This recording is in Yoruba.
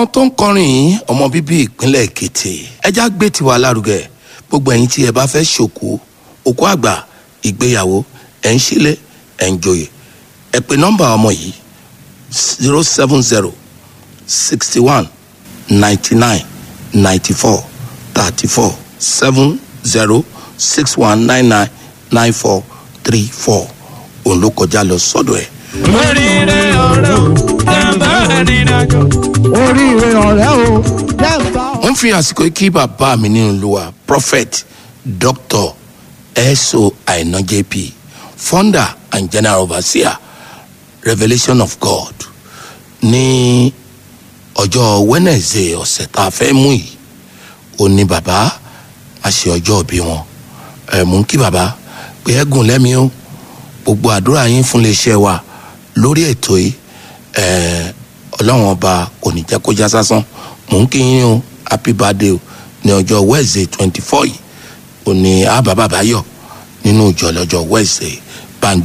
tó ń kọrin yìí ọmọ bíbí ìpínlẹ̀ èkìtì ẹja gbé tiwa lárugẹ gbogbo ẹ̀yin tí ẹ bá fẹ́ ṣòkú òkú àgbà ìgbéyàwó ẹ̀ ń ṣílẹ̀ ẹ̀ ń joyè ẹ pè nọ́mbà ọmọ yìí zero seven zero sixty one ninety nine ninety four thirty four seven zero six one nine nine nine four three four òun ló kọjá lọ sọ́dọ̀ ẹ̀. oríire ọ̀rẹ́ o jàǹbá ìrìnàjò. oríire ọ̀rẹ́ o jẹ́ǹbá wọ́n fi àsìkò yìí kí bàbá mi nínú olúwa prophet dr eso aina jp founder and general overseer revolution of god ní ọjọ́ wednesday ọ̀sẹ̀ tá a fẹ́ mú yìí ó ní bàbá a ṣe ọjọ́ òbí wọn ẹ̀ mú kí bàbá pé ẹ̀gùn lẹ́mìí o gbogbo àdúrà yín fún iléeṣẹ́ wa lórí ètò yìí ẹ̀ ọlọ́run ọba kò ní jẹ́ kó já sásán mò ń kí yín o happy birthday o ní ọjọ́ wednesday twenty four yìí ò ní àbá bàbá yọ nínú ìjọ lọ́jọ́ wednesday